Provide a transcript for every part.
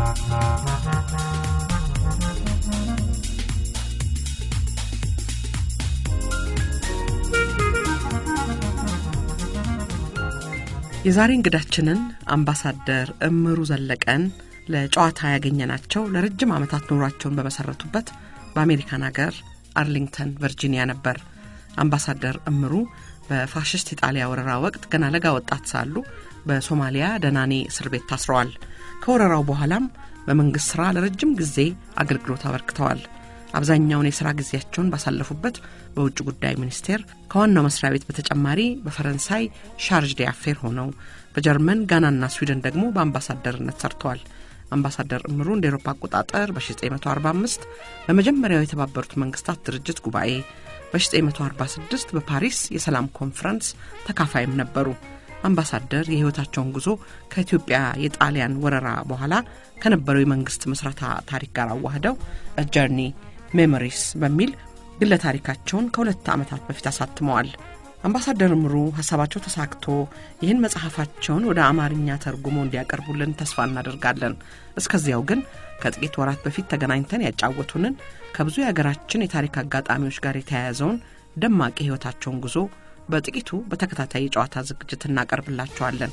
የዛሬ እንግዳችንን አምባሳደር እምሩ ዘለቀን ለጨዋታ ያገኘናቸው ለረጅም ዓመታት ኑሯቸውን በመሰረቱበት በአሜሪካን ሀገር አርሊንግተን ቨርጂኒያ ነበር። አምባሳደር እምሩ በፋሽስት ኢጣሊያ ወረራ ወቅት ገና ለጋ ወጣት ሳሉ በሶማሊያ ደናኔ እስር ቤት ታስረዋል። ከወረራው በኋላም በመንግሥት ሥራ ለረጅም ጊዜ አገልግሎት አበርክተዋል። አብዛኛውን የሥራ ጊዜያቸውን ባሳለፉበት በውጭ ጉዳይ ሚኒስቴር ከዋናው መስሪያ ቤት በተጨማሪ በፈረንሳይ ሻርጅ ዲ አፌር ሆነው በጀርመን ጋናና ስዊድን ደግሞ በአምባሳደርነት ሰርተዋል። አምባሳደር እምሩ እንደ ኤሮፓ አቆጣጠር በ1945 በመጀመሪያው የተባበሩት መንግስታት ድርጅት ጉባኤ በ1946 በፓሪስ የሰላም ኮንፈረንስ ተካፋይም ነበሩ። አምባሳደር የሕይወታቸውን ጉዞ ከኢትዮጵያ የጣሊያን ወረራ በኋላ ከነበረው የመንግስት ምስረታ ታሪክ ጋር አዋህደው ጀርኒ ሜሞሪስ በሚል ግለ ታሪካቸውን ከሁለት ዓመታት በፊት አሳትመዋል። አምባሳደር እምሩ ሀሳባቸው ተሳክቶ ይህን መጽሐፋቸውን ወደ አማርኛ ተርጉሞ እንዲያቀርቡልን ተስፋ እናደርጋለን። እስከዚያው ግን ከጥቂት ወራት በፊት ተገናኝተን ያጫወቱንን ከብዙ የሀገራችን የታሪክ አጋጣሚዎች ጋር የተያያዘውን ደማቅ የሕይወታቸውን ጉዞ በጥቂቱ በተከታታይ የጨዋታ ዝግጅት እናቀርብላቸዋለን።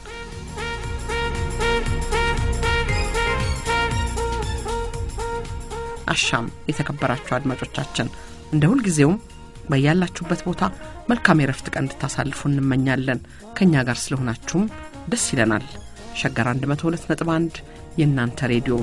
አሻም የተከበራችሁ አድማጮቻችን እንደ ሁልጊዜውም በያላችሁበት ቦታ መልካም የረፍት ቀን እንድታሳልፉ እንመኛለን። ከእኛ ጋር ስለሆናችሁም ደስ ይለናል። ሸገር 102 ነጥብ 1 የእናንተ ሬዲዮ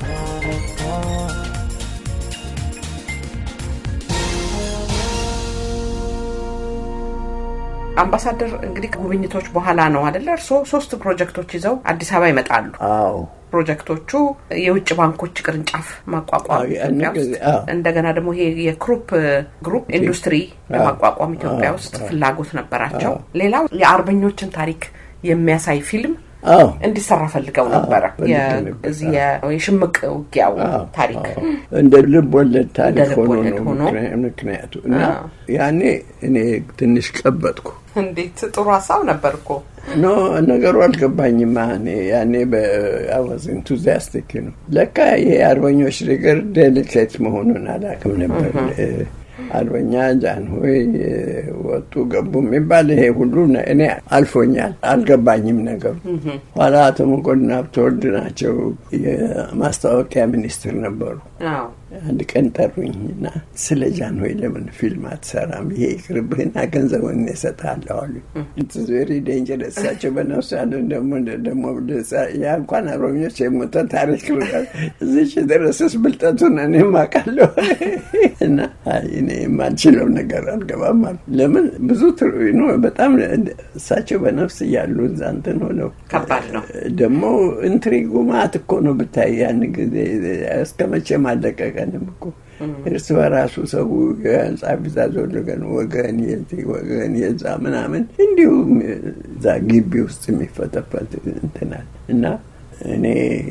አምባሳደር እንግዲህ ከጉብኝቶች በኋላ ነው አደለ? እርስዎ ሶስት ፕሮጀክቶች ይዘው አዲስ አበባ ይመጣሉ። አዎ ፕሮጀክቶቹ የውጭ ባንኮች ቅርንጫፍ ማቋቋም ኢትዮጵያ ውስጥ፣ እንደገና ደግሞ ይሄ የክሩፕ ግሩፕ ኢንዱስትሪ ለማቋቋም ኢትዮጵያ ውስጥ ፍላጎት ነበራቸው። ሌላው የአርበኞችን ታሪክ የሚያሳይ ፊልም እንዲሰራ ፈልገው ነበረ። እዚህ የሽምቅ ውጊያው ታሪክ እንደ ልብ ወለድ ታሪክ ሆኖ ነው ምክንያቱ እና ያኔ እኔ ትንሽ ቀበጥኩ። እንዴት ጥሩ ሀሳብ ነበር እኮ ኖ ነገሩ አልገባኝም። እኔ ያኔ በአዋዝ ኢንቱዚያስቲክ ነው። ለካ ይሄ አርበኞች ነገር ዴሊኬት መሆኑን አላውቅም ነበር። አርበኛ ጃንሆይ ወጡ ገቡ የሚባል ይሄ ሁሉ እኔ አልፎኛል፣ አልገባኝም ነገሩ። ኋላ አቶ መኮንን ሀብተወልድ ናቸው የማስታወቂያ ሚኒስትር ነበሩ። አንድ ቀን ጠሩኝ እና ስለ ጃንሆይ ለምን ፊልም አትሰራም? ይሄ ይቅርብህና ገንዘቡን እሰጥሃለሁ አሉኝ። ኢትስ ቬሪ ዴንጀረስ። እሳቸው በነፍሱ ያለ ደግሞ ያ እንኳን አርበኞች የሞተ ታሪክ እዚች የደረሰስ ብልጠቱን እኔም አውቃለሁ እና እኔ የማልችለው ነገር አልገባም አሉ። ለምን ብዙ ነው በጣም እሳቸው በነፍስ እያሉ እዛ እንትን ሆነው ከባድ ነው ደግሞ ኢንትሪጉ ማት እኮ ነው ብታይ ያን ጊዜ እስከ መቼም አለቀቀንም እኮ እርስ በራሱ ሰው የህንፃ ቢዛዝ ወለገን ወገን የዚህ ወገን የዛ ምናምን እንዲሁም እዛ ግቢ ውስጥ የሚፈተፈት እንትናል እና እኔ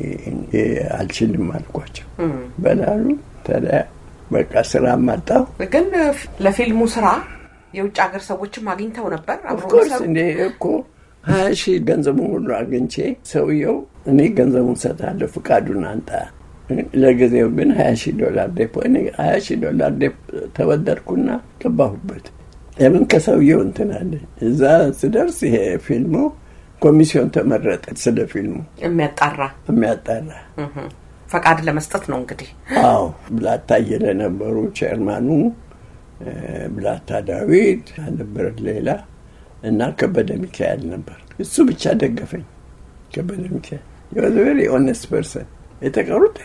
አልችልም አልኳቸው በላሉ ተለያ በቃ ስራ ማጣሁ። ግን ለፊልሙ ስራ የውጭ ሀገር ሰዎችም አግኝተው ነበር። ኦፍኮርስ እንዴ እኮ ሀያ ሺህ ገንዘቡን ሁሉ አግኝቼ ሰውየው እኔ ገንዘቡን ሰጣለሁ ፍቃዱን አንጣ ለጊዜው ግን ሀያ ሺህ ዶላር ዴፖ ሀያ ሺህ ዶላር ዴፖ ተበደርኩና ገባሁበት። ለምን ከሰውየው እንትን አለ። እዛ ስደርስ ይሄ ፊልሙ ኮሚሲዮን ተመረጠ። ስለ ፊልሙ የሚያጣራ የሚያጣራ ፈቃድ ለመስጠት ነው እንግዲህ። አዎ ብላታ አየለ ነበሩ ቼርማኑ፣ ብላታ ዳዊት ነበረ ሌላ እና ከበደ ሚካኤል ነበር። እሱ ብቻ ደገፈኝ። ከበደ ሚካኤል የወዝ ቬሪ ኦነስት ፐርሰን የተቀሩት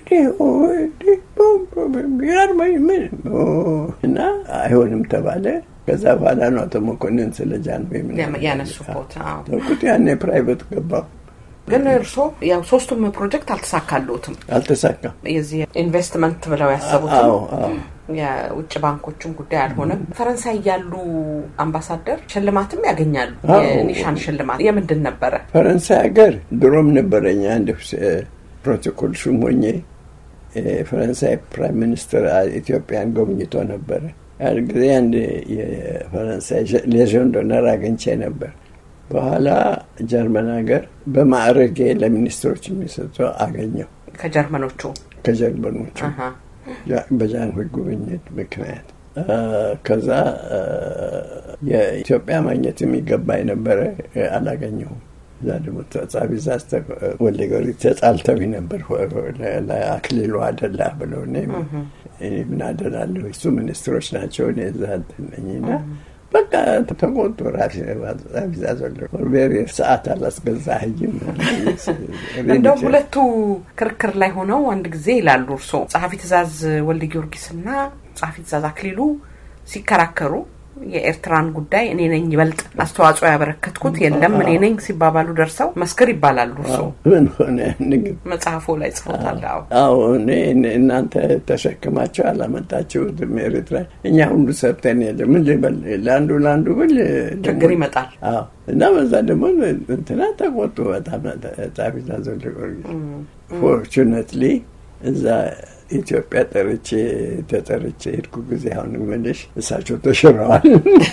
ያርመኝ ምን እና አይሆንም ተባለ። ከዛ በኋላ ነው አቶ መኮንን ስለ ጃንሆይ ያነሱት ተውኩት። ያኔ ፕራይቬት ገባሁ። ግን እርስዎ ያው ሶስቱም ፕሮጀክት አልተሳካልዎትም። አልተሳካም። የዚህ ኢንቨስትመንት ብለው ያሰቡትም የውጭ ባንኮችም ጉዳይ አልሆነም። ፈረንሳይ ያሉ አምባሳደር ሽልማትም ያገኛሉ። የኒሻን ሽልማት የምንድን ነበረ? ፈረንሳይ ሀገር ድሮም ነበረኝ አንድ ፕሮቶኮል ሹም ሆኜ የፈረንሳይ ፕራይም ሚኒስትር ኢትዮጵያን ጎብኝቶ ነበረ። ያን ጊዜ አንድ የፈረንሳይ ሌዥን ዶነር አግኝቼ ነበር። በኋላ ጀርመን ሀገር በማዕረጌ ለሚኒስትሮች የሚሰጡ አገኘው። ከጀርመኖቹ ከጀርመኖቹ አሃ። በጃንሆይ ጉብኝት ምክንያት አ፣ ከዛ አ፣ የኢትዮጵያ ማግኘት የሚገባ የነበረ አላገኘሁም። እዛ ደግሞ ጻፊ ዛዝ ወልደ ጊዮርጊስ ተጣልተው ነበር ለአክሊሉ አደላ ብለው እኔ እኔ ምን አደላለሁ እሱ ሚኒስትሮች ናቸው እኔ እዛ እንትን ነኝና በቃ ተቆጡ። ራሴ ጻፊ ዛዝ ወልደ ጊዮርጊስ ሰዓት አላስገዛህይም እንደውም ሁለቱ ክርክር ላይ ሆነው አንድ ጊዜ ይላሉ እርሶ ጸሐፊ ትእዛዝ ወልደ ጊዮርጊስና ጸሐፊ ትእዛዝ አክሊሉ ሲከራከሩ የኤርትራን ጉዳይ እኔ ነኝ ይበልጥ አስተዋጽኦ ያበረከትኩት የለም እኔ ነኝ ሲባባሉ ደርሰው መስክር ይባላሉ። እርሶ ምን ሆነ ንግብ መጽሐፎ ላይ ጽፎታል። አዎ አዎ እኔ እኔ- እናንተ ተሸክማቸው አላመጣችሁትም ኤርትራ እኛ ሁሉ ሰብተን የለ ምን ልበል ለአንዱ ለአንዱ ብል ደግሞ- ችግር ይመጣል። አዎ እና በዛ ደግሞ እንትና ተቆጡ በጣም ጻፊ ዛዝ ወልደ ጊዮርጊስ ፎርቹነትሊ እዛ ኢትዮጵያ ጠርቼ ተጠርቼ ሄድኩ ጊዜ አሁን ምልሽ እሳቸው ተሽረዋል።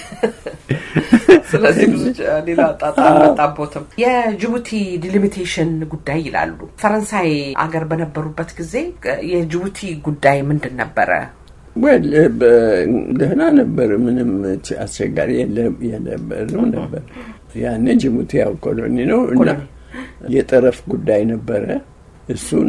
ስለዚህ ብዙ ሌላ ጣጣ አልመጣቦትም። የጅቡቲ ዲሊሚቴሽን ጉዳይ ይላሉ። ፈረንሳይ አገር በነበሩበት ጊዜ የጅቡቲ ጉዳይ ምንድን ነበረ? ወል ደህና ነበር። ምንም አስቸጋሪ የለም- የነበርም ነበር። ያኔ ጅቡቲ ያው ኮሎኒ ነው እና ኮሎኒ። የጠረፍ ጉዳይ ነበረ። እሱን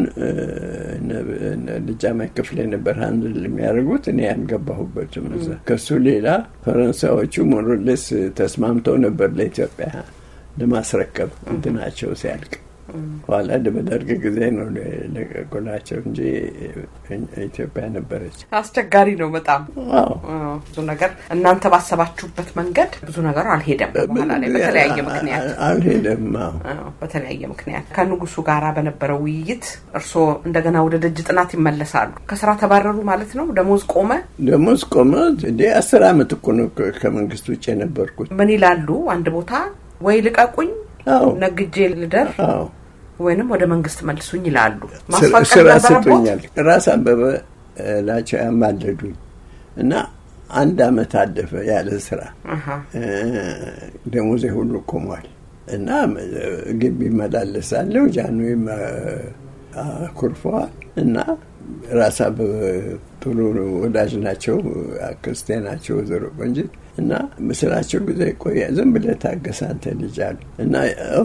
ልጃማይ ክፍሌ ነበር አንድ የሚያደርጉት እኔ ያልገባሁበትም እዛ። ከሱ ሌላ ፈረንሳዮቹ ሞሮሌስ ተስማምተው ነበር ለኢትዮጵያ ለማስረከብ እንትናቸው ሲያልቅ ኋላ በደርግ ጊዜ ነው ለቀቁላቸው እንጂ ኢትዮጵያ ነበረች። አስቸጋሪ ነው በጣም አዎ አዎ፣ ብዙ ነገር እናንተ ባሰባችሁበት መንገድ ብዙ ነገሩ አልሄደም። በኋላ ላይ በተለያየ ምክንያት አልሄደም። አዎ አዎ፣ በተለያየ ምክንያት ከንጉሱ ጋር በነበረው ውይይት እርስዎ እንደገና ወደ ደጅ ጥናት ይመለሳሉ። ከስራ ተባረሩ ማለት ነው? ደሞዝ ቆመ? ደሞዝ ቆመ። እንደ አስር አመት እኮ ነው ከ- ከመንግስት ውጭ የነበርኩት። ምን ይላሉ? አንድ ቦታ ወይ ልቀቁኝ፣ አዎ ነግጄ ልደር አዎ ወይንም ወደ መንግስት መልሱኝ ይላሉ። ስራ- ማስፈቀድ ስራ ነበረቦት? ስጡኛል። ራስ አበበ እ፣ ናቸው ያማለዱኝ እና አንድ አመት አለፈ ያለ ስራ አሃ፣ እ፣ ደሞዜ ሁሉ ቆሟል እና እ፣ ግቢ ይመላለሳለሁ። ጃንዌም እ፣ አኩርፈዋል እና ራስ አበበ ጥሩ ወዳጅ ናቸው። አክስቴ ናቸው ወይዘሮ ቆንጂት እና ምስላቸው ጊዜ ቆየ። ዝም ብለህ ታገስ አንተ ልጅ አሉ እና ያው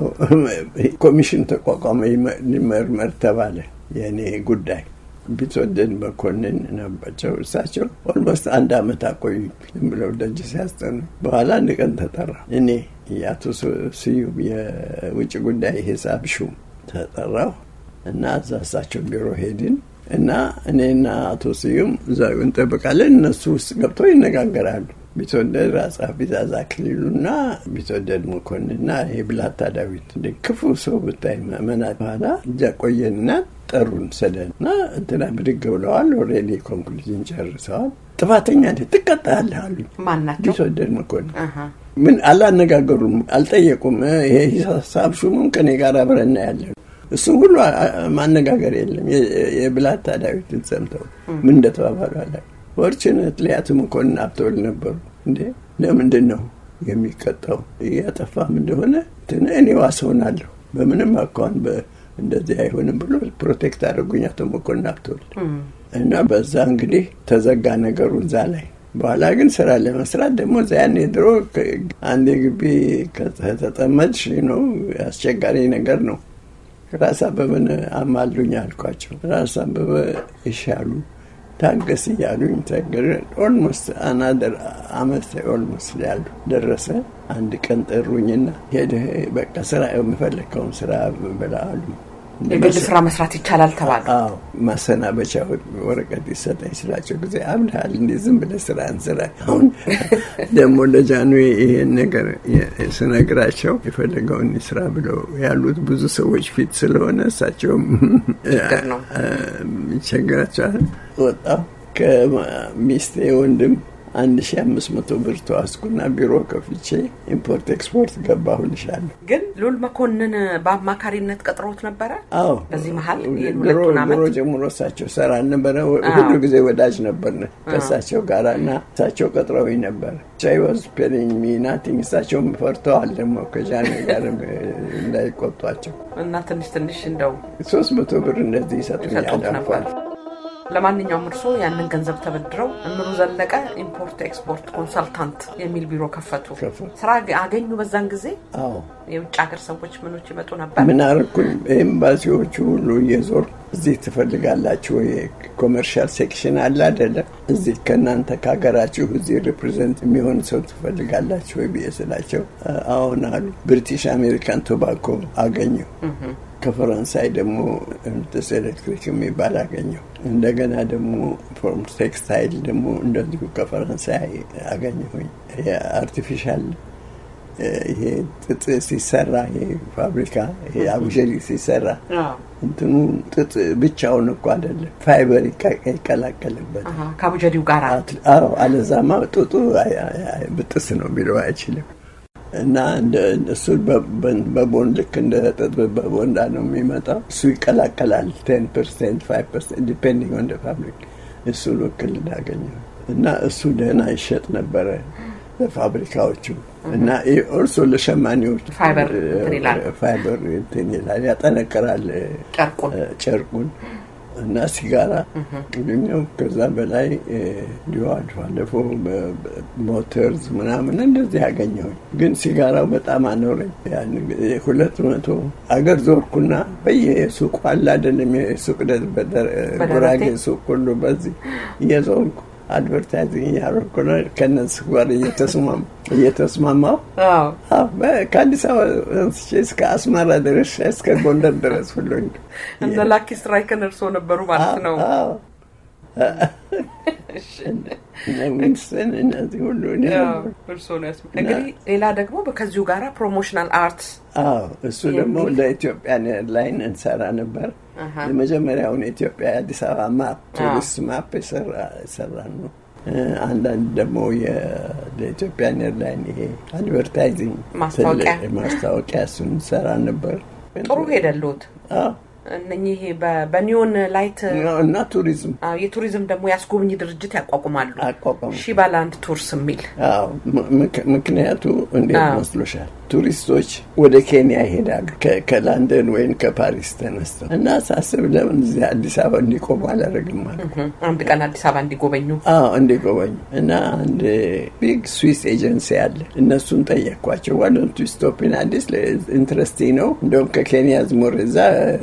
ኮሚሽን ተቋቋመ ይመ- ሊመርመር ተባለ የእኔ ጉዳይ ቢትወደድ መኮንን ነበቸው። እሳቸው ኦልሞስት አንድ አመት አቆዩ ዝም ብለው ደጅ ሲያስጠኑ። በኋላ አንድ ቀን ተጠራ። እኔ የአቶ ስ- ስዩም የውጭ ጉዳይ ሂሳብ ሹም ተጠራሁ እና እዛ እሳቸው ቢሮ ሄድን እና እኔና አቶ ስዩም እዛ እንጠብቃለን። እነሱ ውስጥ ገብተው ይነጋገራሉ። ቢትወደድ ራስ ቢዛዝ አክሊሉና ቢትወደድ መኮንንና ይሄ ብላታ ዳዊት እንደ ክፉ ሰው ብታይ መና በኋላ እጃ ቆየንና ጠሩን ሰደን እና እንትና ብድግ ብለዋል። ኦልሬዲ ኮንክሉዥን ጨርሰዋል። ጥፋተኛ ነህ ትቀጣለህ አሉኝ። ማን ናቸው? ቢትወደድ መኮንን አሃ፣ ምን አላነጋገሩም፣ አልጠየቁም። ይሄ ሂሳብ ሹሙም ከኔ ጋር አብረና ያለ እሱም ሁሉ አ- አ- ማነጋገር የለም። የ- የብላታ ዳዊትን ሰምተው ምን እንደተባባሉ አላ ፎርችነት አቶ መኮንን አብተወል ነበሩ። እንዴ ለምንድን ነው የሚቀጣው? እያጠፋም እንደሆነ ትን እኔ ዋስ ሆናለሁ በምንም አኳን እንደዚህ አይሆንም ብሎ ፕሮቴክት አድርጉኝ አቶ መኮንን አብተወል እና በዛ እንግዲህ ተዘጋ ነገሩ እዛ ላይ። በኋላ ግን ስራ ለመስራት ደግሞ እዛ ያኔ ድሮ ከ- አንድ ግቢ ከተጠመድሽ ነው አስቸጋሪ ነገር ነው። ራስ አበበን አማሉኝ አልኳቸው። ራስ አበበ ይሻሉ ታገስ እያሉኝ ተገረ ኦልሞስት አናደር አመት ኦልሞስት ያሉ ደረሰ። አንድ ቀን ጠሩኝና ሄደህ በቃ ስራ የምፈለግከውን ስራ ብላ አሉ። የግል ስራ መስራት ይቻላል ተባለ። አዎ ማሰናበቻ ወረቀት ይሰጠኝ ስላቸው ጊዜ አብልሃል እንዴ ዝም ብለህ ስራህን ስራ። አሁን ደግሞ ለጃኑ ይሄን ነገር ስነግራቸው የፈለገውን ስራ ብለው ያሉት ብዙ ሰዎች ፊት ስለሆነ እሳቸውም ችግር ነው። ይቸግራቸዋል። ወጣሁ ከሚስቴ ወንድም አንድ ሺ አምስት መቶ ብር ተዋስኩና ቢሮ ከፍቼ ኢምፖርት ኤክስፖርት ገባሁልሻለሁ። ግን ሉል መኮንን በአማካሪነት ቀጥሮት ነበረ። አዎ በዚህ መሀል ይህን ድሮ ሁለቱን ዓመት ድሮ ጀምሮ እሳቸው ሰራ ነበረ። ሁሉ ጊዜ ወዳጅ ነበርን ከእሳቸው ጋር እና እሳቸው ቀጥረውኝ ነበረ። ቻይ ዋዝ ፔሊንግ ሚ ናቲንግ። እሳቸውም ፈርተዋል ደግሞ ከጃኔ ጋር እንዳይቆጧቸው እና ትንሽ ትንሽ እንደው ሶስት መቶ ብር እንደዚህ ይሰጡኛል ይሰጡት አልፎ ነበር። አልፎ። ለማንኛውም እርስዎ ያንን ገንዘብ ተበድረው እምሩ ዘለቀ ኢምፖርት ኤክስፖርት ኮንሰልታንት የሚል ቢሮ ከፈቱ። ከፈቱ። ስራ አገኙ በዛን ጊዜ? አዎ የውጭ ሀገር ሰዎች ምኖች ይመጡ ነበር? ምን አደረኩኝ? ኤምባሲዎቹ ሁሉ እየዞር እዚህ ትፈልጋላችሁ ወይ ኮመርሻል ሴክሽን አለ አይደለም፣ እዚህ ከእናንተ ከሀገራችሁ እዚህ ሪፕሬዘንት የሚሆን ሰው ትፈልጋላችሁ ወይ ብዬ ስላቸው አሁን አሉ። ብሪቲሽ አሜሪካን ቶባኮ አገኘሁ። ከፈረንሳይ ደግሞ ምትስ ኤሌክትሪክ የሚባል አገኘሁ። እንደገና ደግሞ ፎርም ቴክስታይል ደግሞ እንደዚሁ ከፈረንሳይ አገኘሁኝ። የአርቲፊሻል ይሄ ጥጥ ሲሰራ ይሄ ፋብሪካ ይሄ አቡጀሪ ሲሰራ አዎ። እንትኑ ጥጥ ብቻውን እኮ አይደለም፣ ፋይበር ይቀ- ይቀላቀልበት። አሃ፣ ከአቡጀዲው ጋር አዎ፣ አለዛማ ጥጡ አይ- አይ- አይ- ብጥስ ነው ቢለው አይችልም። እና እንደ እሱ በቦንድ ልክ እንደ ጥጥ በቦንዳ ነው የሚመጣው። እሱ ይቀላቀላል። ቴን ፐርሰንት ፋይቭ ፐርሰንት ዲፔንዲንግ ኦን ፋብሪክ። እሱ ልክል እንዳገኘው እና እሱ ደህና ይሸጥ ነበረ ለፋብሪካዎቹ እና ኦልሶ ለሸማኔዎች ፋይበር እንትን ይላል። ፋይበር እንትን ይላል ያጠነክራል ጨርቁን እ፣ ጨርቁን እና ሲጋራ ግኛው ከዛ በላይ እ፣ እንዲሁ አልፎ አለፎ በ- በ- ሞተርዝ ምናምን እንደዚህ ያገኘሁኝ። ግን ሲጋራው በጣም አኖረኝ። ያን ጊዜ ሁለት መቶ አገር ዞርኩና በየሱቁ አለ አይደለም የሱቅ ደ- በደ- ጉራጌ ሱቅ ሁሉ በዚህ እየዞርኩ አድቨርታይዚንግ እያደረኩ ነው ከነሱ ጋር እየተስማማ እየተስማማው አዎ። አዎ፣ በ- ከአዲስ አበባ አንስቼ እስከ አስመራ ድረስ እስከ ጎንደር ድረስ ሁሉ እንዲ- እነ ላኪ ስትራይክን እርስዎ ነበሩ ማለት ነው። አዎ። እነ ዊንስተን እነዚህ ሁሉ እኔ አዎ፣ ነበርኩ። እርስዎ ነው ያስመ- እንግዲህ ሌላ ደግሞ ከዚሁ ጋራ ፕሮሞሽናል አርትስ አዎ እሱ ደግሞ ለኢትዮጵያን ኤርላይን እንሰራ ነበር። አሃ። የመጀመሪያውን የኢትዮጵያ የአዲስ አበባ ማፕ ቱሪስት ማፕ የሰራን ነው። እ፣ አንዳንድ ደግሞ የ- ለኢትዮጵያን ኤርላይን ይሄ አድቨርታይዚንግ ማስታወቂያ። ትልቅ ማስታወቂያ እሱን እንሰራ ነበር። ጥሩ ሄደልዎት። አዎ እነኚህ በ- በኒዮን ላይት እና ቱሪዝም አዎ፣ የቱሪዝም ደግሞ የአስጎብኝ ድርጅት ያቋቁማሉ። አቋቋሙ። ሺባላንድ ቱርስ የሚል አዎ ም- ምክ- ምክንያቱ እንዴት አዎ። መስሎሻል? ቱሪስቶች ወደ ኬንያ ይሄዳሉ ከ- ከላንደን ወይም ከፓሪስ ተነስተው እና ሳስብ ለምን እዚህ አዲስ አበባ እንዲቆሙ አላደርግም አልኩ። እህ፣ አንድ ቀን አዲስ አበባ እንዲጎበኙ አዎ እንዲጎበኙ እና አንድ ቢግ ስዊስ ኤጀንሲ አለ። እነሱን ጠየቅኳቸው። ዋዶንቱ ስቶፕን አዲስ ኢንትረስቲ ነው እንደውም ከኬንያ ዝሞር እዛ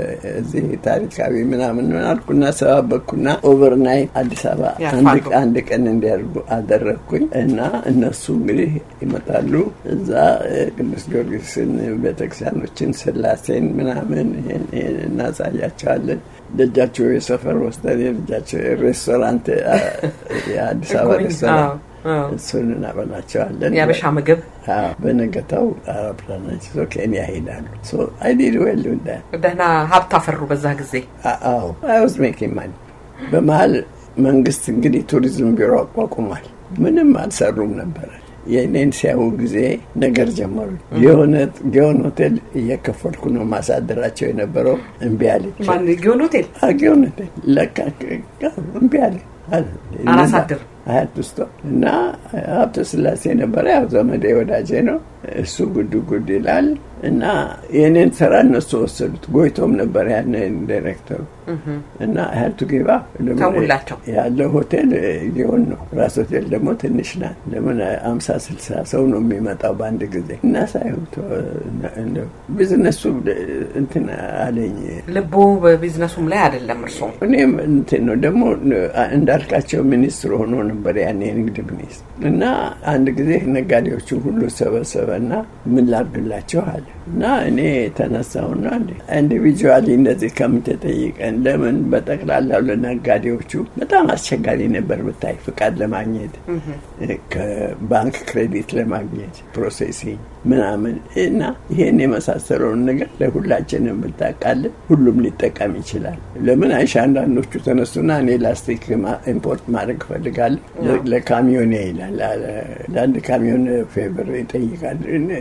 እዚህ ታሪካዊ ምናምን ምን አልኩና ሰባበኩና ኦቨርናይት አዲስ አበባ አንድ ያርፋሉ። አንድ ቀን እንዲያደርጉ አደረግኩኝ እና እነሱ እንግዲህ ይመጣሉ እዛ እ፣ ቅዱስ ጊዮርጊስን ቤተክርስቲያኖችን ስላሴን ምናምን ይሄን ይሄን እናሳያቸዋለን ደጃቸው የሰፈር ወስደን የልጃቸው ሬስቶራንት አ፣ የአዲስ አበባ እኮ፣ ሬስቶራንት አዎ፣ አዎ። እሱን እናበላቸዋለን የአበሻ ምግብ አዎ፣ በነገታው አውሮፕላናቸው ይዘው ኬንያ ይሄዳሉ አይዲድ ዌል ደህና ሀብት አፈሩ በዛ ጊዜ። አዎ አይወዝ ሜኪንግ ማኒ በመሀል መንግስት እንግዲህ ቱሪዝም ቢሮ አቋቁሟል። ምንም አልሰሩም ነበረ። የእኔን ሲያዩ ጊዜ ነገር ጀመሩ። የሆነ ጊዮን ሆቴል እየከፈልኩ ነው ማሳደራቸው የነበረው እምቢ አለኝ። ማን ጊዮን ሆቴል አ፣ ጊዮን ሆቴል ለካ እምቢ አለኝ። አላሳድርም። አያት ውስጥ እና ሀብተ ስላሴ ነበረ። ያው ዘመዴ ወዳጄ ነው። እሱ ጉድ ጉድ ይላል እና የእኔን ስራ እነሱ ወሰዱት። ጎይቶም ነበር ያን ዳይሬክተሩ እና ሀያቱ ጌባ ተውላቸው። ያለው ሆቴል ጊዮን ነው። ራስ ሆቴል ደግሞ ትንሽ ናት። ለምን አምሳ ስልሳ ሰው ነው የሚመጣው በአንድ ጊዜ እና ሳይሆን ቢዝነሱ እንትን አለኝ ልቦ በቢዝነሱም ላይ አይደለም እርስዎ። እኔም እንትን ነው ደግሞ እንዳልካቸው ሚኒስትር ሆኖ ነበር ያኔ የንግድ ሚኒስትር እና አንድ ጊዜ ነጋዴዎቹ ሁሉ ሰበሰበና ምን ላድርግላቸው አለ እና እኔ ተነሳውና ኢንዲቪጁዋሊ እንደዚህ ከምትጠይቀን ለምን በጠቅላላው ለነጋዴዎቹ በጣም አስቸጋሪ ነበር ብታይ ፍቃድ ለማግኘት ከባንክ ክሬዲት ለማግኘት ፕሮሴሲንግ ምናምን እና ይሄን የመሳሰለውን ነገር ለሁላችንም ብታቃልን ሁሉም ሊጠቀም ይችላል። ለምን አይሻ አንዳንዶቹ ተነሱና እኔ ላስቲክ ኢምፖርት ማድረግ እፈልጋለሁ ለካሚዮኔ ይላል ለአንድ ካሚዮን ፌቨር ይጠይቃል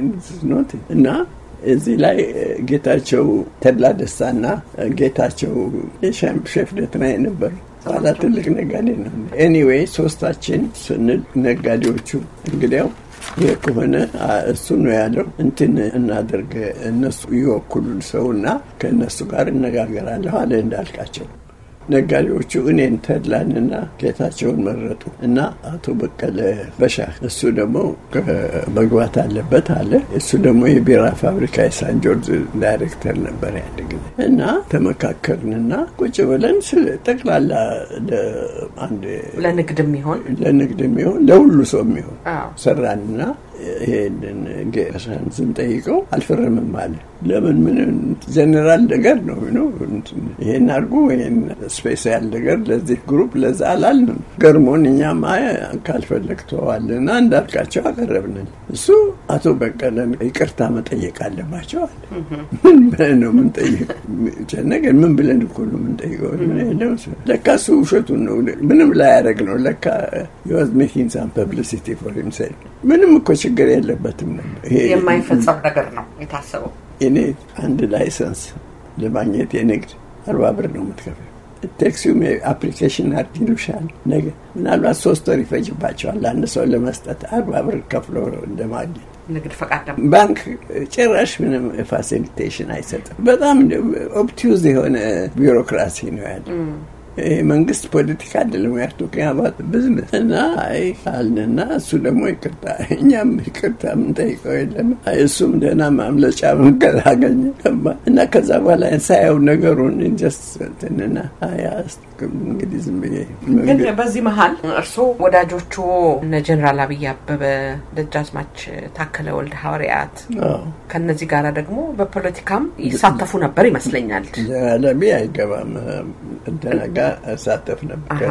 ኖት እና እዚህ ላይ ጌታቸው ተድላ ደስታና ጌታቸው ሼፍ ደትናይ ነበሩ። ኋላ ትልቅ ነጋዴ ነው። ኤኒዌይ ሶስታችን ስንል ነጋዴዎቹ እንግዲያው ይህ ከሆነ እሱ ነው ያለው እንትን እናደርግ እነሱ ይወክሉን ሰውና ከእነሱ ጋር እነጋገራለሁ አለ እንዳልካቸው። ነጋዴዎቹ እኔን ተድላንና ጌታቸውን መረጡ እና አቶ በቀለ በሻ እሱ ደግሞ መግባት አለበት አለ። እሱ ደግሞ የቢራ ፋብሪካ የሳን ጆርጅ ዳይሬክተር ነበር ያን ጊዜ እና ተመካከርንና ቁጭ ብለን ስለ ጠቅላላ አንድ ለንግድ የሚሆን ለንግድ የሚሆን ለሁሉ ሰው የሚሆን ሰራንና ይሄንን ጌሳን ስንጠይቀው አልፈረምም አለ። ለምን ምን ጀኔራል ነገር ነው ነው ይሄን አድርጉ ይሄን ስፔሻል ነገር ለዚህ ግሩፕ ለዛ አላልንም። ገርሞን እኛም ካልፈለግ ተዋልና እንዳልካቸው አቀረብንን። እሱ አቶ በቀለን ይቅርታ መጠየቅ አለባቸው አለ። ምን ብለን ነው ምንጠይቅ? ጨነቀን። ምን ብለን እኮ ነው ምንጠይቀው? ለካ እሱ ውሸቱን ነው ምንም ላያደርግ ነው ለካ የዋዝ ሜኪንግ ሳም ፐብሊሲቲ ፎር ሂምሴልፍ ምንም እኮ ችግር የለበትም ነበር። የማይፈጸም ነገር ነው የታሰበው። እኔ አንድ ላይሰንስ ለማግኘት የንግድ አርባ ብር ነው የምትከፍለው። ቴክሲውም አፕሊኬሽን አርግ ይሉሻል። ነገ ምናልባት ሶስት ወር ይፈጅባቸዋል አንድ ሰው ለመስጠት አርባ ብር ከፍሎ እንደማግኘት ንግድ ፈቃድ ባንክ ጭራሽ ምንም ፋሲሊቴሽን አይሰጥም። በጣም ኦብቲዩዝ የሆነ ቢሮክራሲ ነው ያለ። ይሄ መንግስት ፖለቲካ አይደለም ያርቱ ከያባት ብዝነስ እና አይ አልንና እሱ ደግሞ ይቅርታ እኛም ይቅርታ የምንጠይቀው የለም እሱም ደህና ማምለጫ መንገድ አገኘ እና ከዛ በኋላ ሳየው ነገሩን ጀስትና እንግዲህ ዝም ብዬ ግን በዚህ መሀል እርስዎ ወዳጆቹ እነ ጀኔራል አብይ አበበ፣ ደጃዝማች ታከለ ወልደ ሐዋርያት ከነዚህ ጋር ደግሞ በፖለቲካም ይሳተፉ ነበር ይመስለኛል። ጀኔራል አብይ አይገባም ደነጋ እሳተፍ ነበር።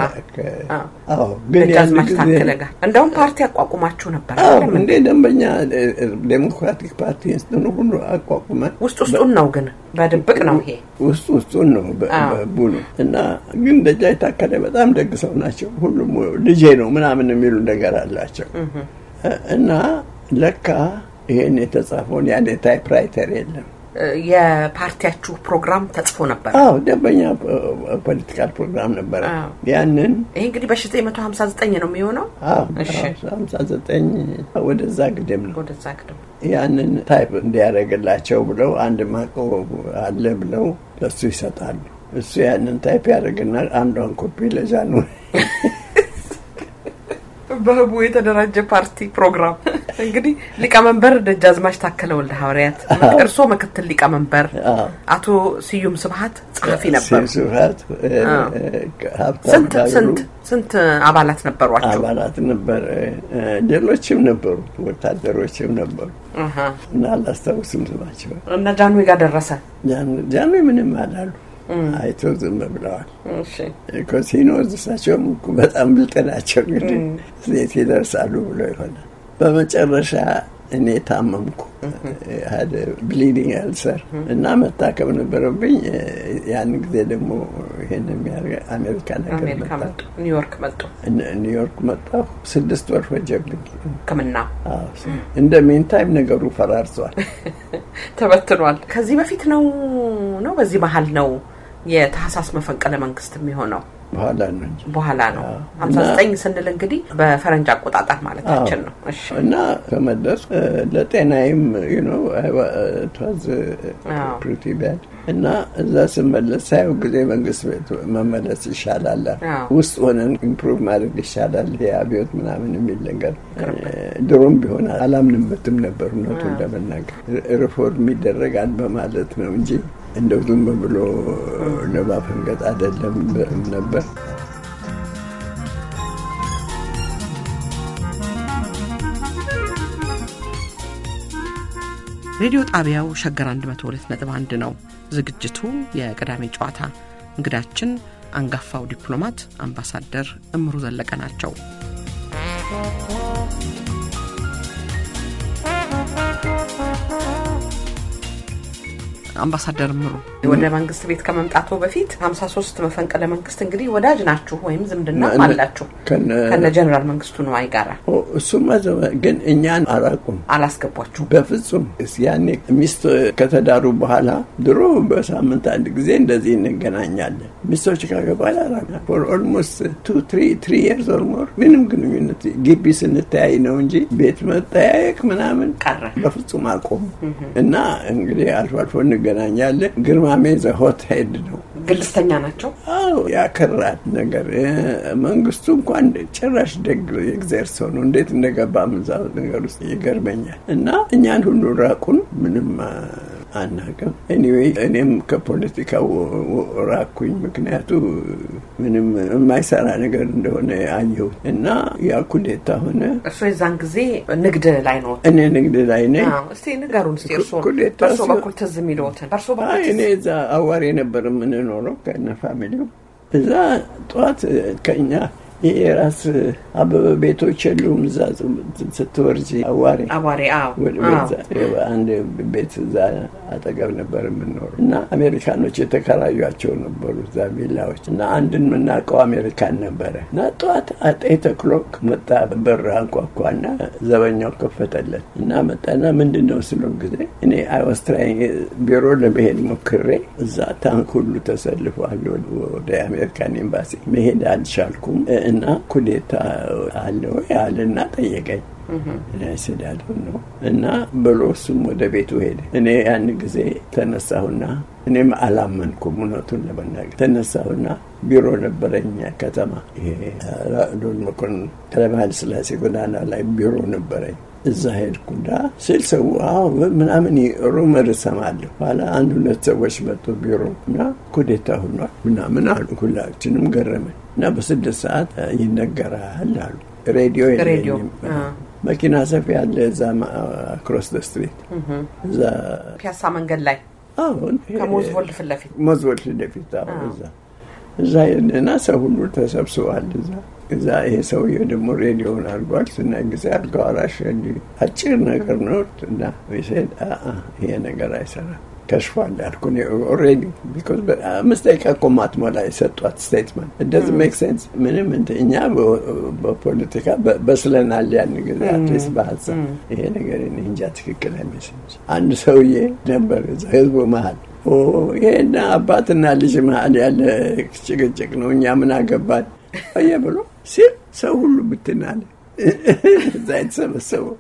ደጃዝማች ታከለ ጋር እንደውም ፓርቲ አቋቁማችሁ ነበር እንዴ? ደንበኛ ዴሞክራቲክ ፓርቲ ስትኑ ሁሉ አቋቁመን ውስጥ ውስጡን ነው ግን በድብቅ ነው ይሄ ውስጥ ውስጡን ነው ቡኑ እና ግን ደጃች ታከለ በጣም ደግ ሰው ናቸው። ሁሉም ልጄ ነው ምናምን የሚሉ ነገር አላቸው እና ለካ ይሄን የተጻፈውን ያኔ ታይፕራይተር የለም የፓርቲያችሁ ፕሮግራም ተጽፎ ነበር። አዎ ደንበኛ ፖለቲካል ፕሮግራም ነበረ። ያንን ይህ እንግዲህ በ1959 ነው የሚሆነው። ሀምሳ ዘጠኝ ወደዛ ግድም ነው ወደዛ ግድም ያንን ታይፕ እንዲያደርግላቸው ብለው አንድ ማቀው አለ ብለው ለሱ ይሰጣሉ። እሱ ያንን ታይፕ ያደርግና አንዷን ኮፒ ለዛ ነው በህቡ የተደራጀ ፓርቲ ፕሮግራም እንግዲህ ሊቀመንበር ደጃዝማች ታከለ ወልደ ሐዋርያት፣ እርስዎ ምክትል ሊቀመንበር፣ አቶ ስዩም ስብሀት ጸሐፊ ነበሩ። ስብሀት ስንት ስንት ስንት አባላት ነበሯቸው? አባላት ነበር። ሌሎችም ነበሩ፣ ወታደሮችም ነበሩ እና አላስታውስም ስማቸው። እና ጃንዌ ጋር ደረሰ። ጃንዌ ምንም አላሉ አይቶ ዝም ብለዋል። ሲኖዝ እሳቸውም በጣም ብልጥ ናቸው። እንግዲህ ሴት ይደርሳሉ ብሎ ይሆናል። በመጨረሻ እኔ ታመምኩ፣ ብሊዲንግ አልሰር እና መታከም ነበረብኝ። ያን ጊዜ ደግሞ ይሄን የሚያደርገ አሜሪካ ነገር ኒውዮርክ መጡ። ኒውዮርክ መጣሁ። ስድስት ወር ፈጀብኝ ሕክምና እንደ ሜንታይም ነገሩ ፈራርሷል፣ ተበትኗል። ከዚህ በፊት ነው ነው በዚህ መሀል ነው የታህሳስ መፈንቅለ መንግስት የሚሆነው በኋላ ነው እንጂ በኋላ ነው። ሀምሳ ዘጠኝ ስንል እንግዲህ በፈረንጅ አቆጣጠር ማለታችን ነው። እሺ እና ከመለስ ለጤናዬም ነው ተዝ ፕሪቲ ባድ እና እዛ ስመለስ ሳየው ጊዜ መንግስት ቤት መመለስ ይሻላል፣ ውስጥ ሆነን ኢምፕሩቭ ማድረግ ይሻላል፣ ይሄ አብዮት ምናምን የሚል ነገር ድሮም ቢሆን አላምንበትም ነበር እውነቱን ለመናገር ሪፎርም ይደረጋል በማለት ነው እንጂ እንደው ዝም ብሎ ለማፈንገጥ አይደለም ነበር። ሬዲዮ ጣቢያው ሸገር 102.1 ነው። ዝግጅቱ የቅዳሜ ጨዋታ። እንግዳችን አንጋፋው ዲፕሎማት አምባሳደር እምሩ ዘለቀ ናቸው። አምባሳደር ምሩ ወደ መንግስት ቤት ከመምጣቶ በፊት ሀምሳ ሶስት መፈንቅለ መንግስት እንግዲህ ወዳጅ ናችሁ ወይም ዝምድና አላችሁ ከነ ጀኔራል መንግስቱ ነዋይ ጋራ። እሱማ ግን እኛን አላቁም፣ አላስገቧችሁ በፍጹም። ያኔ ሚስት ከተዳሩ በኋላ ድሮ በሳምንት አንድ ጊዜ እንደዚህ እንገናኛለን። ሚስቶች ካገባል ፎር ኦልሞስት ቱ ትሪ የርስ ኦር ሞር ምንም ግንኙነት ግቢ ስንተያይ ነው እንጂ ቤት መጠያየቅ ምናምን ቀረ በፍጹም አቆሙ እና እንግዲህ አልፎ አልፎ እንገናኛለን። ግርማሜ ዘሆት ሄድ ነው። ግልስተኛ ናቸው። አዎ ያከራል ነገር መንግስቱ እንኳን ጭራሽ ደግ የእግዜር ሰው ነው። እንዴት እንደገባ ምዛ ነገር ውስጥ ይገርመኛል። እና እኛን ሁሉ ራቁን ምንም አናውቅም። ኤኒዌይ እኔም ከፖለቲካው ራኩኝ። ምክንያቱ ምንም የማይሰራ ነገር እንደሆነ አየሁት እና ያ ኩዴታ ሆነ። እርሶ የዛን ጊዜ ንግድ ላይ ነው? እኔ ንግድ ላይ ነኝ። እስቲ ንገሩን እስቲ እርሶ በእርሶ በኩል ትዝ የሚለዎትን በእርሶ በኩል እኔ እዛ አዋሬ ነበር የምንኖረው ከነ ፋሚሊው እዛ ጠዋት ከኛ ይሄ ራስ አበበ ቤቶች የሉም። እዛ ስትወርጂ አዋሬ አዋሬ አንድ ቤት እዛ አጠገብ ነበር የምንኖሩ እና አሜሪካኖች የተከራዩቸው ነበሩ እዛ ቪላዎች እና አንድን የምናውቀው አሜሪካን ነበረ እና ጠዋት ኤይት ኦክሎክ መጣ። በር አንኳኳና ዘበኛው ከፈተለት እና መጣና ምንድን ነው ስለው ጊዜ እኔ አይወስትራይ ቢሮ ለመሄድ ሞክሬ እዛ ታንክ ሁሉ ተሰልፏል ወደ አሜሪካን ኤምባሲ መሄድ አልቻልኩም እና ኩዴታ አለ ወይ አለና ጠየቀኝ። ስዳለ ነው እና ብሎ እሱም ወደ ቤቱ ሄደ። እኔ ያን ጊዜ ተነሳሁና እኔም አላመንኩም እውነቱን ለመናገር ተነሳሁና ቢሮ ነበረኝ ከተማ ይሄ ዶል መኮንን ኃይለ ሥላሴ ጎዳና ላይ ቢሮ ነበረኝ። እዛ ሄድኩና ስል ሰው ምናምን ሩመር እሰማለሁ። ኋላ አንድ ሁለት ሰዎች መጡ ቢሮ እና ኩዴታ ሆኗል ምናምን አሉ። ሁላችንም ገረመን እና በስድስት ሰዓት ይነገራል አሉ። ሬዲዮ የለኝም መኪና ሰፊ ያለ እዛ ክሮስ ደ ስትሪት እዛ ፒያሳ መንገድ ላይ አሁን ከሞዝቮልድ ፊት ለፊት ሞዝቮልድ ፊት ለፊት እዛ እዛ እና ሰው ሁሉ ተሰብስቧል እዛ እዛ ይሄ ሰውዬ ደግሞ ሬዲዮን አድርጓል። ስናይ ጊዜ አልጋ ወራሽ አጭር ነገር ነው እና ሴድ ይሄ ነገር አይሰራም ከሽፏል ያልኩ ኦልሬዲ ቢኮዝ አምስት ደቂቃ እኮ ማትሞላ የሰጧት ስቴትመንት እንደዚህ ሜክ ሴንስ ምንም እኛ በፖለቲካ በስለናል ያን ጊዜ አትሊስት በሀሳብ ይሄ ነገር እንጃ ትክክል አይመስልም። አንድ ሰውዬ ነበር እዛ ህዝቡ መሀል ይሄና አባትና ልጅ መሀል ያለ ጭቅጭቅ ነው እኛ ምን አገባን አየ ብሎ ሲል ሰው ሁሉ ብትናለ እዛ የተሰበሰበው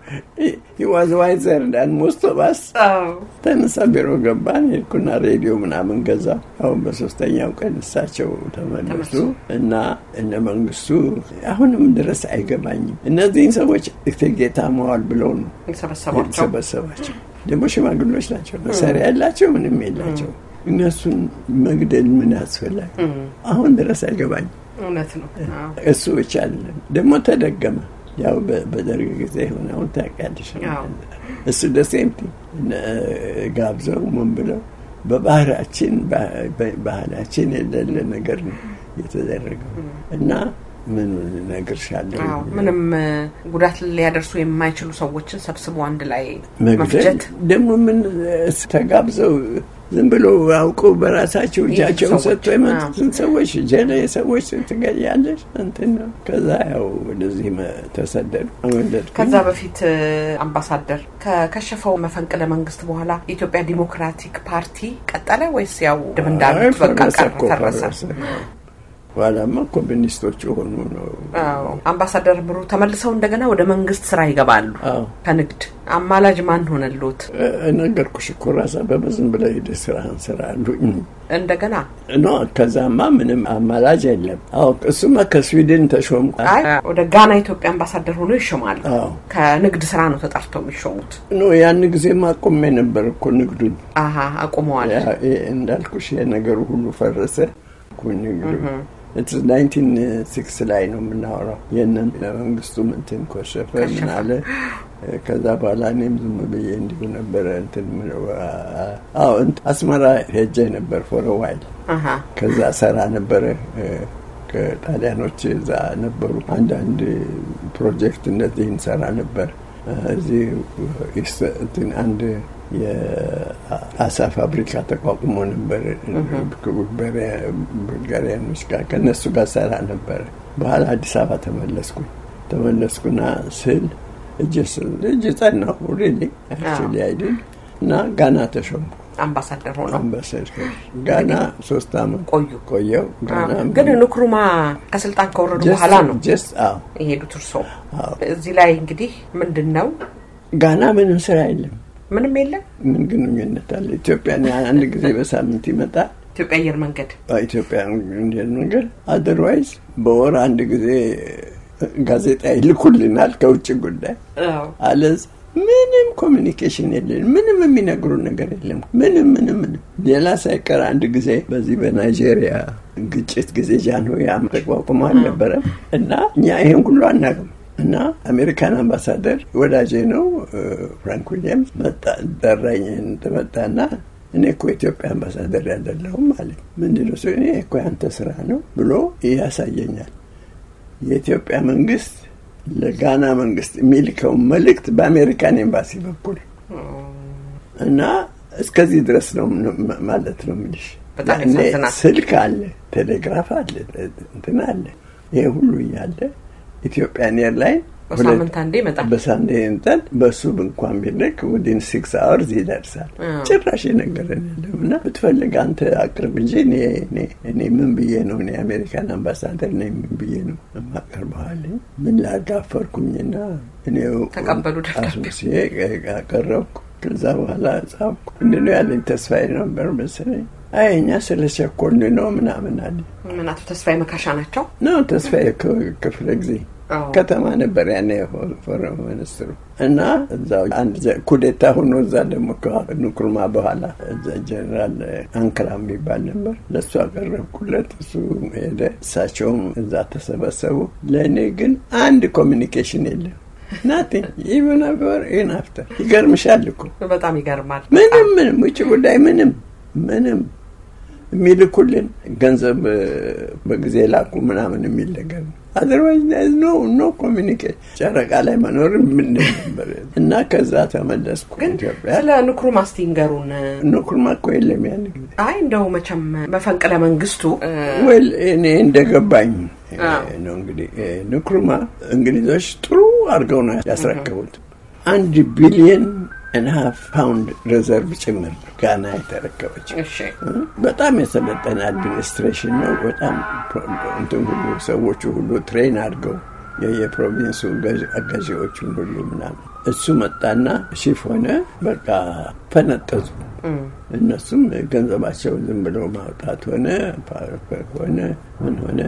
ዋዝ ዋይዘር እንዳን ሞስቶ ባስ ተነሳ ቢሮ ገባን። ሄድኩና ሬዲዮ ምናምን ገዛ። አሁን በሶስተኛው ቀን እሳቸው ተመለሱ እና እነ መንግስቱ አሁንም ድረስ አይገባኝም። እነዚህን ሰዎች እቴጌታ መዋል ብለው ነው የተሰበሰባቸው። ደግሞ ሽማግሎች ናቸው፣ መሳሪያ ያላቸው ምንም የላቸው። እነሱን መግደል ምን ያስፈላል? አሁን ድረስ አይገባኝም። እውነት ነው። እሱ ብቻ አይደለም ደግሞ ተደገመ። ያው በደርግ ጊዜ ሆነውን ታውቂያለሽ። እሱ ደሴምቲ ጋብዘው ምን ብለው በባህላችን ባህላችን የሌለ ነገር ነው የተደረገው እና ምን እነግርሻለሁ ምንም ጉዳት ሊያደርሱ የማይችሉ ሰዎችን ሰብስቦ አንድ ላይ መግደል መፍጀት ደግሞ ምን ተጋብዘው ዝም ብሎ አውቀው በራሳቸው እጃቸውን ሰጥቶ የመጡትን ሰዎች ጀለ ሰዎች ትገያለሽ እንትን ነው። ከዛ ያው ወደዚህ ተሰደዱ። ከዛ በፊት አምባሳደር ከከሸፈው መፈንቅለ መንግስት በኋላ የኢትዮጵያ ዲሞክራቲክ ፓርቲ ቀጠለ ወይስ ያው ድም እንዳሉት በቃ ቀረ ፈረሰ? ኋላማ ኮሚኒስቶች የሆኑ ነው። አምባሳደር ምሩ ተመልሰው እንደገና ወደ መንግስት ስራ ይገባሉ። ከንግድ አማላጅ ማን ሆነሎት? ነገርኩሽ እኮ ራሳ በመዝም ብለ ሄደ ስራህን ስራ አሉኝ። እንደገና ኖ ከዛማ ምንም አማላጅ የለም። አዎ እሱማ ከስዊድን ተሾም አይ ወደ ጋና ኢትዮጵያ አምባሳደር ሆኖ ይሾማሉ። አዎ ከንግድ ስራ ነው ተጠርተው የሚሾሙት። ኖ ያን ጊዜማ አቁሜ ነበር እኮ ንግዱን። አሀ አቁመዋል። ያ- ይ- እንዳልኩሽ የነገሩ ሁሉ ፈረሰ እኮ ንግዱ ናይንቲን ሲክስ ላይ ነው የምናወራው። የነን መንግስቱ እንትን ኮሸፈ ምን አለ። ከዛ በኋላ እኔም ዝም ብዬ እንዲሁ ነበረ እንትን ምለው፣ አ- አዎ እንትን አስመራ ሄጄ ነበር ፎር ዋይል አሀ ከዛ ሰራ ነበረ እ፣ ከጣሊያኖች እዛ ነበሩ። አንዳንድ ፕሮጀክት እንደዚህ እንሰራ ነበር። እ፣ እዚህ ኢስት- እንትን አንድ የአሳ ፋብሪካ ተቋቁሞ ነበር ቡልጋሪያኖች ጋር ከእነሱ ጋር ሰራ ነበረ። በኋላ አዲስ አበባ ተመለስኩኝ። ተመለስኩና ስል እጅ ስል እጅ ጸናሁ ሪሊ አክቹዋሊ አይደል እና ጋና ተሾምኩ። አምባሳደር ሆነው አምባሳደር ጋና ሶስት አመት ቆዩ። ቆየው። ጋና ግን ንክሩማ ከስልጣን ከወረዱ በኋላ ነው ጀስት አዎ የሄዱት እርሶ። አዎ። እዚህ ላይ እንግዲህ ምንድን ነው ጋና ምንም ስራ የለም። ምንም የለም። ምን ግንኙነት አለ? ኢትዮጵያ አንድ ጊዜ በሳምንት ይመጣል። ኢትዮጵያ አየር መንገድ ኢትዮጵያ እንዲል ነገር አደርዋይዝ በወር አንድ ጊዜ ጋዜጣ ይልኩልናል ከውጭ ጉዳይ አለዝ ምንም ኮሚኒኬሽን የለን። ምንም የሚነግሩን ነገር የለም። ምንም ምንም ምንም ሌላ ሳይቀር አንድ ጊዜ በዚህ በናይጄሪያ ግጭት ጊዜ ጃንሆይ ተቋቁሞ አልነበረም እና እኛ ይሄን ሁሉ አናውቅም እና አሜሪካን አምባሳደር ወዳጄ ነው ፍራንክ ዊሊያምስ መጣ ጠራኝ። መጣና እኔ እኮ የኢትዮጵያ አምባሳደር ያደለሁም አለ። ምንድን ነው እኔ እኮ ያንተ ስራ ነው ብሎ ያሳየኛል። የኢትዮጵያ መንግስት ለጋና መንግስት የሚልከውን መልእክት በአሜሪካን ኤምባሲ በኩል እና እስከዚህ ድረስ ነው ማለት ነው የምልሽ። በጣም ያኔ ያሳዝናል። ስልክ አለ፣ ቴሌግራፍ አለ፣ እንትን አለ። ይሄ ሁሉ እያለ ኢትዮጵያን ኤርላይን በሳምንት አንዴ ይመጣል። በሳንዴ እንጠል በሱ እንኳን ቢልክ ውዲን ሲክስ አወርዝ ይደርሳል። አዎ። ጭራሽ የነገረን የለም እና ብትፈልግ አንተ አቅርብ እንጂ እኔ እኔ እኔ ምን ብዬ ነው እኔ የአሜሪካን አምባሳደር ነኝ ምን ብዬ ነው የማቀርበዋል? ምን ላጋፈርኩኝና እኔው ተቀበሉ ደብዳቤ። አስመስዬ አቀረብኩ። ከዛ በኋላ ጻፍኩ። ምንድነው ያለኝ ተስፋዬ ነበር መሰለኝ። አይ እኛ ስለ ቸኮልን ነው ምናምን አለ ምን አቶ ተስፋዬ መካሻ ናቸው? ነው ተስፋዬ ክ- ክፍለ ጊዜ አዎ። ከተማ ነበር ያኔ ፎረም ሚኒስትሩ እና እዛው አንድ ዘ- ኩዴታ ሆኖ እዛ ደግሞ ከንኩርማ በኋላ እዛ ጀኔራል አንክራ የሚባል ነበር። ለእሱ አቀረብኩለት። እሱ ሄደ። እሳቸውም እዛ ተሰበሰቡ። ለእኔ ግን አንድ ኮሚኒኬሽን የለም። ናቲንግ ኢቨን ፎር ኢን አፍተር ይገርምሻል እኮ በጣም ይገርማል። ምንም ምንም ውጭ ጉዳይ ምንም ምንም የሚልኩልን ገንዘብ እ፣ በጊዜ ላኩ ምናምን የሚል ነገር ነው። አዘርዋይዝ ኖ ኖ ኮሚኒኬት ጨረቃ ላይ መኖር ምን ነበር እና ከዛ ተመለስኩ ግን ኢትዮጵያ። ስለ ንክሩማ እስቲ ንገሩን። ንኩርማ እኮ የለም ያን ጊዜ አይ እንደው መቼም መፈንቅለ መንግስቱ እ፣ ወል እኔ እንደገባኝ እ፣ አዎ። ነው እንግዲህ እ፣ ንኩርማ እንግሊዞች ጥሩ አድርገው ነው ያስረከቡት። አንድ ቢሊየን እና ሀፍ ፓውንድ ሪዘርቭ ጭምር ጋና የተረከበች እሺ በጣም የሰለጠነ አድሚኒስትሬሽን ነው። በጣም ፕሮ- እንትን ሁሉ ሰዎቹ ሁሉ ትሬን አድርገው የየፕሮቪንሱ ገዥ- ገዢዎቹን ሁሉ ምናምን እሱ መጣና ሺፍ ሆነ። በቃ ፈነጠዙ። እነሱም ገንዘባቸው ዝም ብለው ማውጣት ሆነ ፓ- ሆነ ምን ሆነ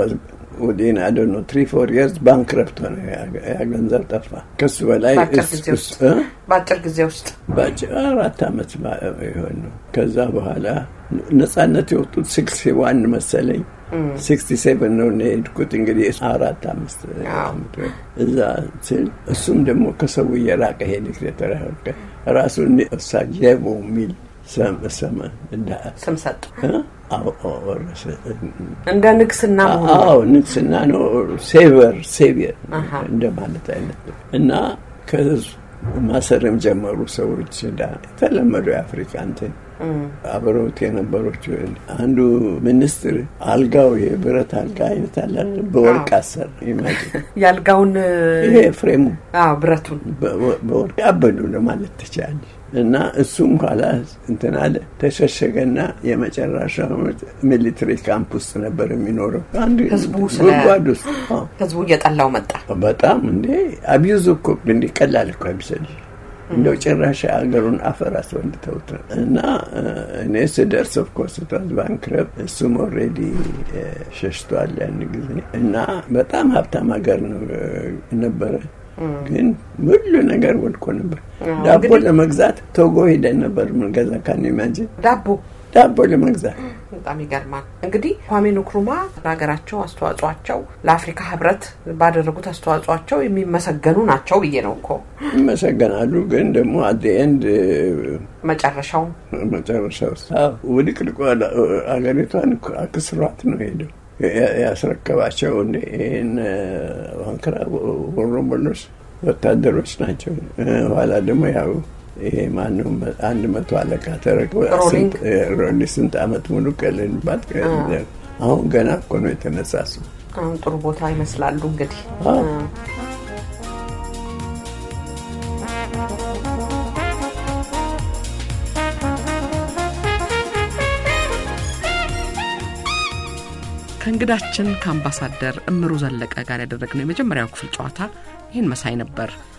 ወዲን አደኖ ትሪ ፎር የርስ ባንክረፕት ሆነ። ያ- ያ ገንዘብ ጠፋ። ከሱ በላይ በአጭር እስ- ጊዜ ውስጥ እስ- እ? በአጭር ጊዜ ውስጥ በአጭር አራት ዓመት ባ- ይሆን ነው። ከዛ በኋላ ነጻነት የወጡት ሲክስ ዋን መሰለኝ ሲክስቲ ሴቨን ነው እኔ የሄድኩት። እንግዲህ አራት አምስት አዎ። ዓመት ወይ እዛ ስል እሱም ደግሞ ከሰው እየራቀ ሄደ። ሴተራቀ ራሱን ሳጀቦ የሚል ሰም ሰመ እንዳ ስም ሰጡ። አዎ ወረሰ። እንደ ንግስና መሆኑ አዎ ንግስና ነው። ሴቨር ሴቪየር አሃ። እንደማለት አይነት ነው። እና ከህዝብ ማሰርም ጀመሩ ሰዎች ዳ የተለመደው የአፍሪካ እንትን አብረውት የነበሮች አንዱ ሚኒስትር አልጋው የብረት አልጋ አይነት አለ አይደል? በወርቅ አሰር ኢማጂን ያልጋውን ይሄ ፍሬሙ አዎ ብረቱን በ- በወርቅ አበዱ ለማለት ትችላለች። እና እሱም ኋላ እንትን አለ ተሸሸገና የመጨረሻ ዓመት ሚሊትሪ ካምፕ ውስጥ ነበር የሚኖረው አንድ ህዝቡ ስለ- ጉድጓድ ውስጥ አዎ። ህዝቡ እየጠላው መጣ። በጣም እንዴ አቢዩዝ እኮ እንዲ ቀላል እኮ አይመስልሽ። እንደው ጭራሽ ሀገሩን አፈር አስወንድተውት ነው። እና እ፣ እኔ ስደርስ ኦፍኮርስ ታዝ ባንክረፕ እሱም ኦልሬዲ ሸሽቷል ያን ጊዜ እና በጣም ሀብታም ሀገር ነው እ፣ ነበረ። ግን ሁሉ ነገር ወድቆ ነበር። አዎ፣ ዳቦ እንግዲህ- ለመግዛት ቶጎ ሄደን ነበር ምንገዛ ካን ኢማጂን ዳቦ ዳቦ ለመግዛት በጣም ይገርማል። እንግዲህ ኳሜ ንክሩማ ለሀገራቸው አስተዋጽኦቸው ለአፍሪካ ህብረት ባደረጉት አስተዋጽኦቸው የሚመሰገኑ ናቸው ብዬ ነው እኮ ይመሰገናሉ። ግን ደግሞ አት ኤንድ መጨረሻው መጨረሻ ውስጥ ውድቅልቆ አገሪቷን እኮ አክስሯት ነው ሄደው ያ- ያስረከባቸው እንደ ይህን ዋንክራ ወሮበሎች ወታደሮች ናቸው። እ፣ ኋላ ደግሞ ያው ይሄ ማንም አንድ መቶ አለቃ ተረክበ ሮሊንግ? ሮሊ ስንት አመት ሙሉ ቀልንባት አሁን ገና እኮ ነው የተነሳሱ አሁን ጥሩ ቦታ ይመስላሉ እንግዲህ አዎ። ከእንግዳችን ከአምባሳደር እምሩ ዘለቀ ጋር ያደረግነው የመጀመሪያው ክፍል ጨዋታ ይህን መሳይ ነበር።